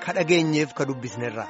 ka dhageenyeef ka dubbisnerra.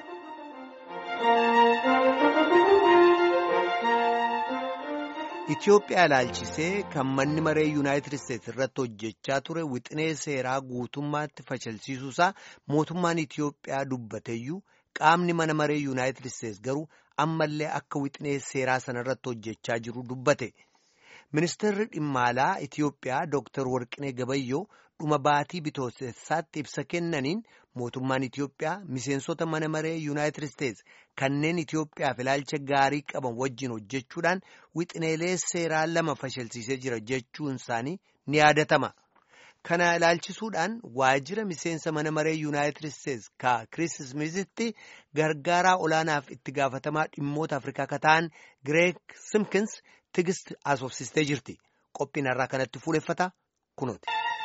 Itoophiyaa ilaalchisee kan manni maree yuunaayitid isteetsi irratti hojjechaa ture wixinee seeraa guutummaatti fashalsiisuusaa mootummaan Itoophiyaa dubbateeyyuu qaamni mana maree yuunaayitid isteetsi garuu ammallee akka wixinee seeraa sana irratti hojjechaa jiru dubbate. Ministeerri dhimma alaa Itoophiyaa Dr. Warqinee Gabayyoo dhuma baatii bitootessaatti ibsa kennaniin mootummaan Itoophiyaa miseensota mana maree yuunaayitid isteetsi kanneen Itoophiyaaf ilaalcha gaarii qaban wajjin hojjechuudhaan wixineelee seeraa lama fashalsiisee jira jechuun isaanii ni yaadatama. Kana ilaalchisuudhaan waajjira miseensa mana maree yuunaayitid isteetsi ka Kiriis Ismiizitti gargaaraa olaanaaf itti gaafatamaa dhimmoota Afrikaa ka ta'an Gireek Simkins tigist asoofsistee jirti. Qophiin irraa kanatti fuuleffata kunuuti.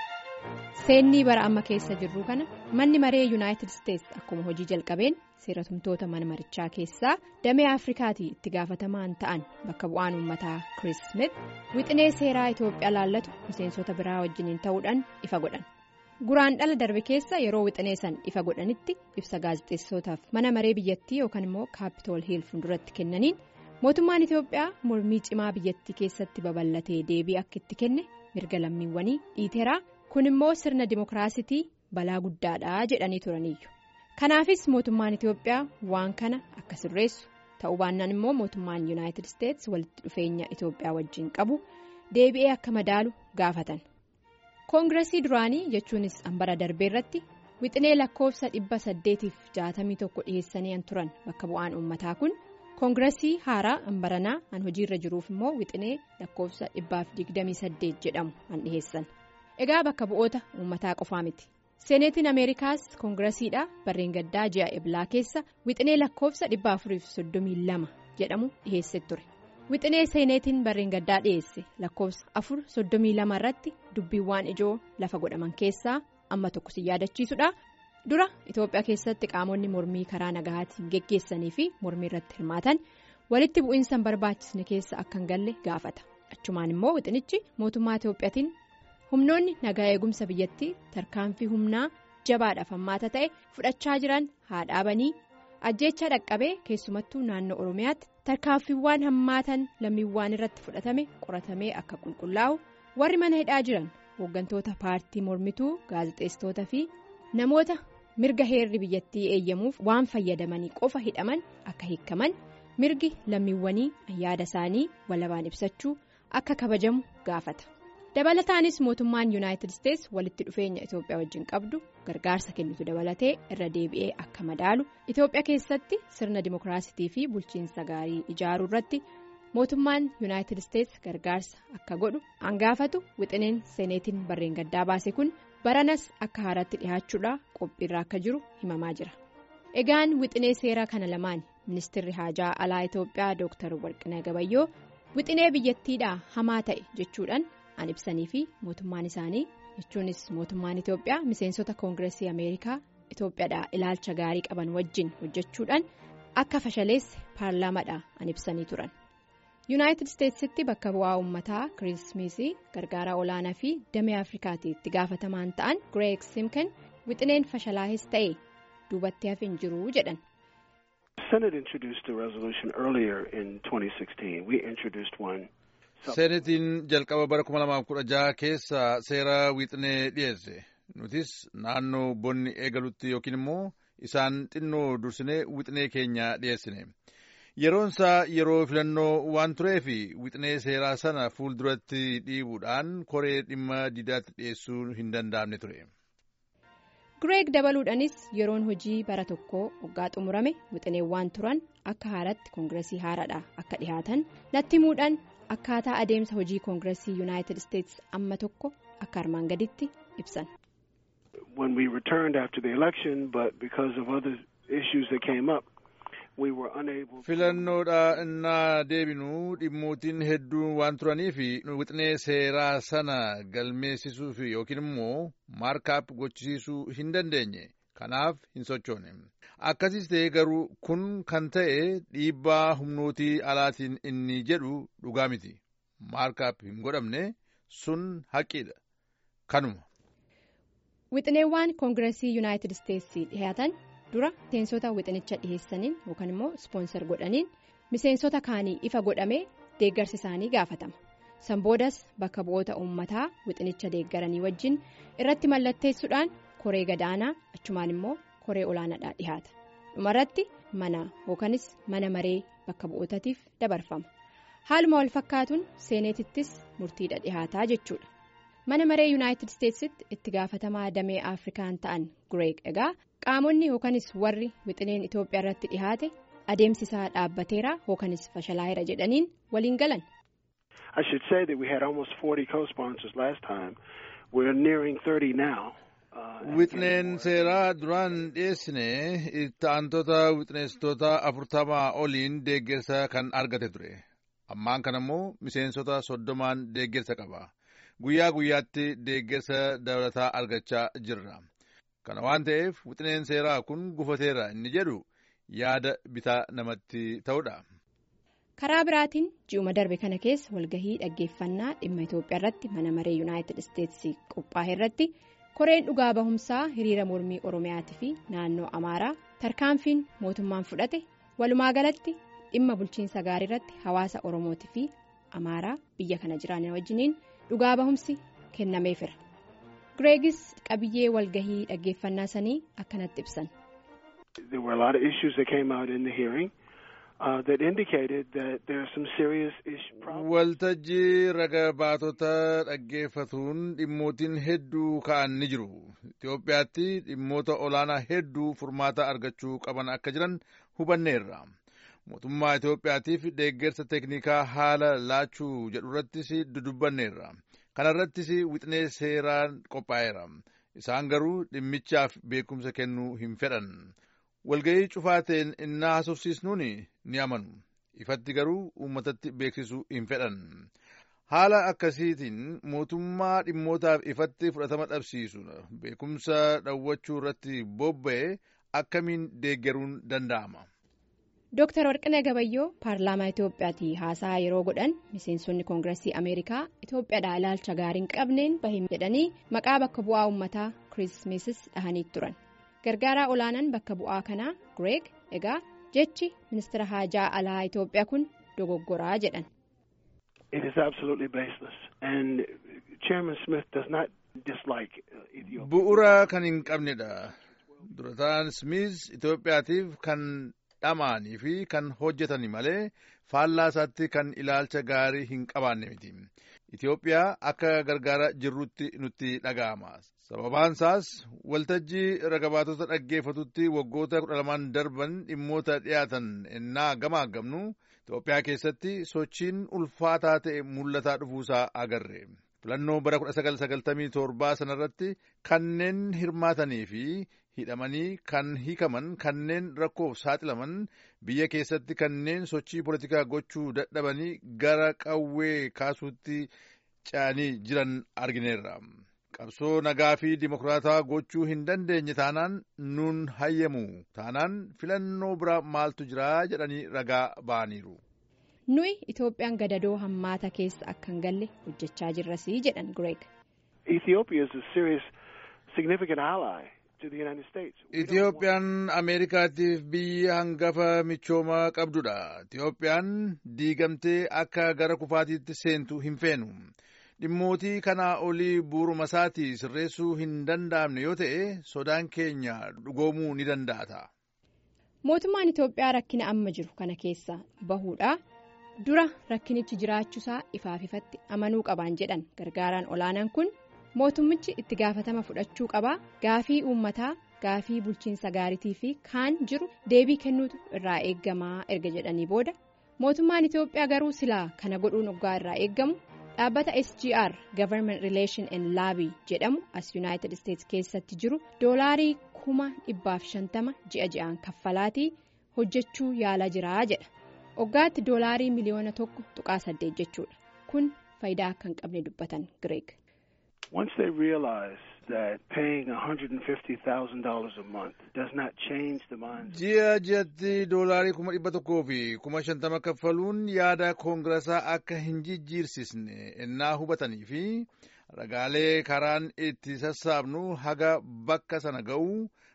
Seennii bara amma keessa jirru kana manni maree yuunaayitid isteetsi akkuma hojii jalqabeen seeratumtoota mana marichaa keessaa damee afrikaatii itti gaafatamaan ta'an bakka bu'aan uummataa Kiriis Smith wixinee seeraa Itoophiyaa laallatu miseensota biraa wajjiniin ta'uudhaan ifa godhan. Guraan dhala darbe keessa yeroo wixinee san ifa godhanitti ibsa gaazexeessootaaf mana maree biyyattii yookaan immoo kaapitool hiil fuulduratti kennaniin mootummaan Itoophiyaa mormii cimaa biyyattii keessatti babal'atee deebii akka itti kenne mirga lammiiwwanii dhiiteeraa. kun immoo sirna dimookiraasitii balaa guddaadha jedhanii turaniiyyu kanaafis mootummaan itiyoophiyaa waan kana akka sirreessu ta'uu baannaan immoo mootummaan yuunaayitid isteetsi walitti dhufeenya itiyoophiyaa wajjin qabu deebi'ee akka madaalu gaafatan koongiresii duraanii jechuunis hambara darbee irratti wixinee lakkoofsa dhibba saddeetiif jaatamii tokko dhiheessanii turan bakka bu'aan uummataa kun koongiresii haaraa hambaranaa an hojiirra jiruuf immoo wixinee lakkoofsa dhibbaaf digdamii saddeet jedhamu an dhiheessan. egaa bakka bu'oota uummataa qofaa miti seeneetiin ameerikaas koongiresiidha barreen gaddaa ji'a eblaa keessa wixinee lakkoofsa dhibba afuriif soddomii lama jedhamu dhiheesse ture wixinee seeneetiin barreen gaddaa dhiheesse lakkoofsa afur soddomii lama irratti dubbiiwwan ijoo lafa godhaman keessaa amma tokko si yaadachiisudha dura itoophiyaa keessatti qaamonni mormii karaa nagahaatiin geggeessanii fi mormii irratti hirmaatan walitti bu'iinsa hin barbaachisne keessa akka hin galle gaafata achumaan immoo wixinichi mootummaa itoophiyaatiin. humnoonni nagaa eegumsa biyyattii tarkaanfii humnaa jabaadhaaf hammaata ta'e fudhachaa jiran haa dhaabanii ajjeechaa dhaqqabee keessumattuu naannoo oromiyaatti tarkaanfiiwwan hammaatan lammiiwwan irratti fudhatame qoratamee akka qulqullaa'u warri mana hidhaa jiran hooggantoota paartii mormituu gaazexeessitoota fi namoota mirga heerri biyyattii eeyyamuuf waan fayyadamanii qofa hidhaman akka hiikaman mirgi lammiiwwanii yaada isaanii walabaan ibsachuu akka kabajamu gaafata. dabalataanis mootummaan yuunaayitid isteetsi walitti dhufeenya itoophiyaa wajjin qabdu gargaarsa kennitu dabalatee irra deebi'ee akka madaalu itoophiyaa keessatti sirna dimookiraasitii fi bulchiinsa gaarii ijaaruu irratti mootummaan yuunaayitid isteetsi gargaarsa akka godhu hangaafatu wixineen seeneetiin barreen gaddaa baase kun baranas akka haaraatti dhihaachuudhaa qophiirra akka jiru himamaa jira egaan wixinee seeraa kana lamaan ministeerri haajaa alaa itoophiyaa dooktar warqinee gabayyoo wixinee biyyattiidhaa hamaa ta'e jechuudhaan. an ibsanii fi mootummaan isaanii jechuunis mootummaan itoophiyaa miseensota koongiresii ameerikaa itoophiyaadhaa ilaalcha gaarii qaban wajjin hojjechuudhaan akka fashaleesse paarlaamaadhaa an ibsanii turan yuunaayitid isteetsitti bakka bu'aa uummataa kiriismisii gargaaraa olaanaa fi damee afrikaatii itti gaafatamaan ta'an gireek simken wixineen fashalaahis ta'e duubatti hafe hin jiru jedhan. seenetiin jalqaba bara 2016 keessa seera wixinee dhiyeesse nutis naannoo bonni eegalutti yookiin immoo isaan xinnoo dursinee wixinee keenya dhiyeessine yeroonsaa yeroo filannoo waan tureef wixinee seeraa sana fuulduratti dhiibuudhaan koree dhimma didaatti dhiyeessuu hin danda'amne ture. gireek dabaluudhaanis yeroon hojii bara tokkoo waggaa xumurame wixineewwan turan akka haaratti koongiresii haaraadha akka dhihaatan natti himuudhaan. akkaataa adeemsa hojii koongiresii yuunaayitid isteetsi amma tokko akka armaan gaditti ibsan. filannoodha innaa deebinuu dhimmootiin hedduun waan turaniif wixinee seeraa sana galmeessisuuf yookiin immoo maarkaap gochisiisuu hin dandeenye kanaaf hin sochoone. akkasiis ta'e garuu kun kan ta'e dhiibbaa humnootii alaatiin inni jedhu dhugaa miti maarkaap hin godhamne sun haqiidha kanuma. wixineewwan koongiresii yuunaayitid isteetsi dhihaatan dura miseensota wixinicha dhiheessaniin yookaan immoo ispoonsar godhaniin miseensota kaanii ifa godhamee deeggarsi isaanii gaafatama. san boodas bakka bu'oota uummataa wixinicha deeggaranii wajjin irratti mallatteessuudhaan koree gadaanaa achumaan immoo koree olaanaadhaa dhihaata dhumarratti mana yookaanis mana maree bakka bu'ootaatiif dabarfama haaluma wal fakkaatuun seeneetittis murtiidha dhihaataa jechuudha mana maree yuunaayitid isteetsitti itti gaafatamaa damee afrikaan ta'an gureeg egaa qaamonni yookaanis warri wixineen itoophiyaa irratti dhihaate adeemsisaa dhaabbateera yookaanis fashalaa'eera jedhaniin waliin galan. I should say that we had almost 40 co-sponsors last time. We're nearing 30 now. Wixneen seeraa duraan dhiyeessine itti aantota wixneessitoota afurtamaa oliin deeggarsa kan argate ture. Ammaan kana immoo miseensota soddomaan deeggarsa qaba. Guyyaa guyyaatti deeggarsa dabalataa argachaa jirra. Kana waan ta'eef wixneen seeraa kun gufateera inni jedhu yaada bitaa namatti ta'udha. karaa biraatiin ji'uma darbe kana keessa walgahii dhaggeeffannaa dhimma itoophiyaa irratti mana maree yuunaayitid isteetsi qophaa'e irratti koreen dhugaa bahumsaa hiriira mormii oromiyaatii fi naannoo amaaraa tarkaanfiin mootummaan fudhate walumaa galatti dhimma bulchiinsa gaarii irratti hawaasa oromootii fi amaaraa biyya kana jiran wajjiniin dhugaa bahumsi kennameefira gireegis qabiyyee walgahii dhaggeeffannaa sanii akkanatti ibsan. Uh, that indicated that there are some serious problems. Waltajjii raga baatota dhaggeeffatuun dhimmootiin hedduu ka'an ni jiru. Itoophiyaatti dhimmoota olaanaa hedduu furmaata argachuu qaban akka jiran hubanneerra. Mootummaa Itoophiyaatiif deeggarsa teeknikaa haala laachuu jedhu irrattis dudubbanneerra. Kana irrattis wixnee seeraan qophaa'eera. Isaan garuu dhimmichaaf beekumsa kennuu hin fedhan. walga'ii cufaateen innaa haasofsiisnuun ni amanu ifatti garuu uummatatti beeksisuu hin fedhan haala akkasiitiin mootummaa dhimmootaaf ifatti fudhatama dhabsiisu beekumsa dhawwachuu irratti bobba'e akkamiin deeggaruun danda'ama. Dooktar Warqinee Gabayyoo paarlaamaa Itoophiyaatii haasaa yeroo godhan miseensonni koongireesii Ameerikaa Itoophiyaadhaa ilaalcha gaariin qabneen bahin jedhanii maqaa bakka bu'aa uummataa kirismesis dhahanii turan. gargaaraa olaanaan bakka bu'aa kanaa Gireeg egaa jechi ministeera haajaa alaa Itoophiyaa kun dogoggoraa jedhan. It is absolutely baseless and Chairman Smith does not dislike Ethiopia. Bu'ura kan hin qabnedha. Durataan Smith Itoophiyaatiif kan dhamaanii fi kan hojjetani malee faallaa isaatti kan ilaalcha gaarii hin qabaanne miti. Itoophiyaa akka gargaara jirrutti nutti dhaga'ama. Sababaan isaas waltajjii ragabaatota dhaggeeffatutti waggoota kudha lamaan darban dhimmoota dhiyaatan ennaa gamaagamnu Itoophiyaa keessatti sochiin ulfaataa ta'e mul'ataa dhufuusaa agarre. Filannoo bara 1997 sanarratti kanneen hirmaatanii fi hidhamanii kan hiikaman kanneen rakkoof saaxilaman biyya keessatti kanneen sochii poolitikaa gochuu dadhabanii gara qawwee kaasuutti ce'anii jiran argineerra. qabsoo nagaa fi dimokiraataa gochuu hin dandeenye taanaan nuun hayyamu taanaan filannoo bira maaltu jira jedhanii ragaa ba'aniiru. nuyi itoophiyaan gadadoo hammaata keessa akka hin galle hojjechaa jirrasii jedhan Gireeg. Ethiopia is a serious significant ally to the United States. Itoophiyaan Ameerikaatiif biyya hangafa michoomaa qabdudha. Itoophiyaan diigamtee akka gara kufaatiitti seentu hin feenu. dhimmootii kanaa olii buuruma isaatii sirreessuu hin danda'amne yoo ta'e sodaan keenya dhugoomuu ni danda'ata. mootummaan itoophiyaa rakkina amma jiru kana keessa bahuudha dura rakkinichi jiraachuusaa ifaaf ifatti amanuu qabaan jedhan gargaaraan olaanaan kun mootummichi itti gaafatama fudhachuu qabaa gaafii uummataa gaafii bulchiinsa gaariitii fi kaan jiru deebii kennuutu irraa eeggamaa erga jedhanii booda mootummaan itoophiyaa garuu silaa kana godhuun oggaa irraa eeggamu. dhaabbata sgr government relation and laabii jedhamu as yuunaayitid isteetsi keessatti jiru doolaarii kuma dhibbaaf shantama ji'a ji'aan kaffalaatii hojjechuu yaalaa jiraa jedha oggaatti doolaarii miliyoona tokko tuqaa saddeet jechuudha kun faayidaa akka hin qabne dubbatan gireeg. Once they realize that paying $150,000 a month does not change the minds Ji'a ji'atti doolaarii kuma dhibba tokkoo fi kuma shantama kaffaluun yaada koongiraasaa akka hin jijjiirsisne ennaa hubatanii fi ragaalee karaan itti sassaabnu haga bakka sana ga'u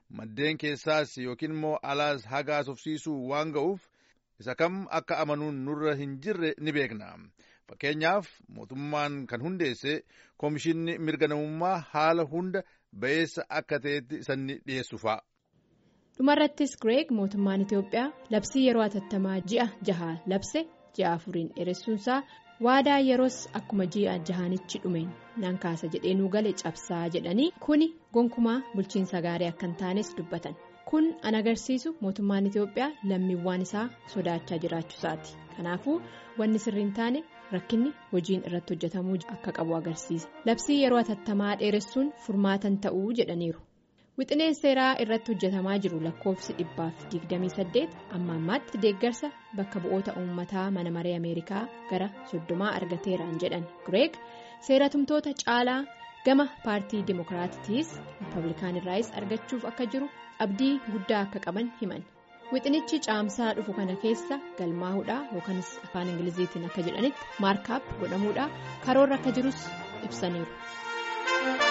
maddeen keessaas yookiin immoo alaas hagaas ofsiisuu waan ga'uuf isa kam akka amanuun nurra hin jirre ni beekna. Fakkeenyaaf mootummaan kan hundeesse koomishinni mirga namummaa haala hunda ba'eessa akka ta'etti sanni dhiyeessu fa'a. dhumarrattis Gireeg mootummaan Itoophiyaa labsii yeroo atattamaa ji'a jahaa labse ji'a afuriin dheeressuunsaa waadaa yeroos akkuma ji'a jahaanichi dhumeen nan kaasa jedhee nuu gale cabsaa jedhanii kuni gonkumaa bulchiinsa gaarii akka hin taanes dubbatan kun an agarsiisu mootummaan Itoophiyaa lammiiwwan isaa sodaachaa jiraachuusaati kanaafuu wanni sirriin taane rakkinni hojiin irratti hojjetamuu akka qabu agarsiisa labsii yeroo atattamaa dheeressuun furmaatan ta'uu jedhaniiru. wixineen seeraa irratti hojjetamaa jiru lakkoofsi dhibbaaf 28 amma ammaatti deeggarsa bakka bu'oota uummataa mana maree ameerikaa gara soddomaa argateeraan jedhan gireeg seeratumtoota caalaa gama paartii dimookiraatiitiis riippablikaanirraayis argachuuf akka jiru abdii guddaa akka qaban himan wixinichi caamsaa dhufu kana keessa galmaa'uudhaa yookanis afaan ingiliziitiin akka jedhanitti maarkaap godhamuudhaa karoorra akka jirus ibsaniiru.